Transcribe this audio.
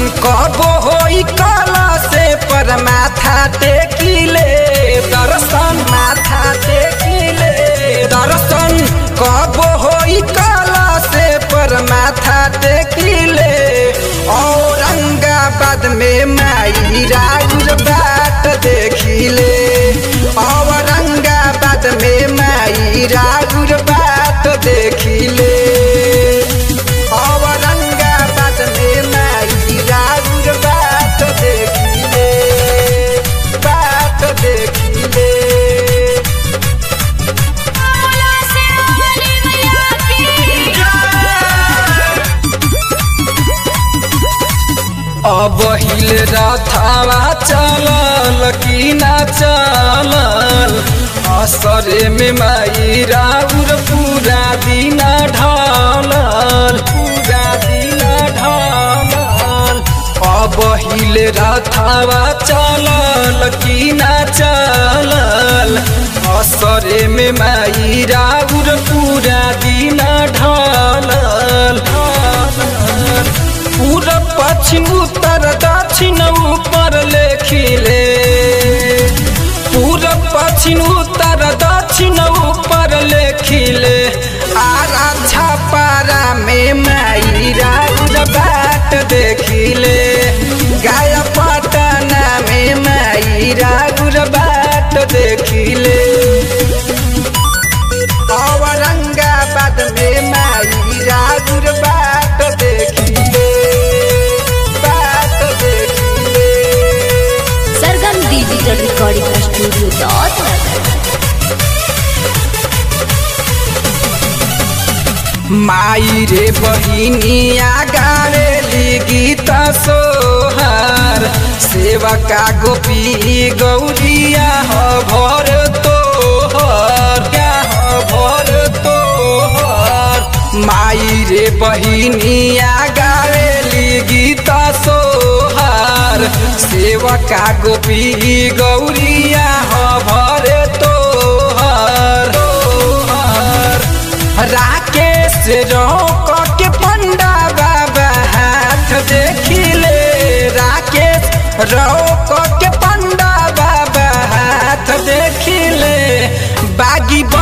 कबो होई कला से पर माथा टेकिले दर्शन माथा टेकिले दर्शन कबो होई कला से पर माथा टेकिले औरंगाबाद में माई राउर बाट देखिले औरंगाबाद में माई राउर बाट देखिले औरंगाबाद में माई राउर बाट देखिले बाट देखिले बोला से बोली मैया की अब हिल रथावा चलल कि ना चलल असरे में माई राउर पूरा दिन ढलल पूरा दिन ढलल अब हिल रथावा चलल कि ना चलल असरे में माई राउर पूरा दिन ढलल ढलल पूरब पश्चिम उत्तर दक्षिण ऊपर लेखिले पूरब पश्चिम उत्तर दक्षिण ऊपर लेखिले आरा छपारा में माई राउर बाट देखिले गाय पटना में माई राउर बाट देखिले औरंगाबाद में माई राउर बाट देखिले बाट देखिले Sargam digital recording studio dot नगर माई रे बहिनिया गावेली गीत सोहर सेवका गोपी गौरिया ह भर तोहर क्या ह भर तोहर माई रे बहिनिया गावेली गीत सोहर सेवका गोपी गौरिया ह भर तोहर तोहर राकेश रोक के पंडा बाबा हाथ देखिले राकेश रोक के पंडा बाबा हाथ देखिले बागी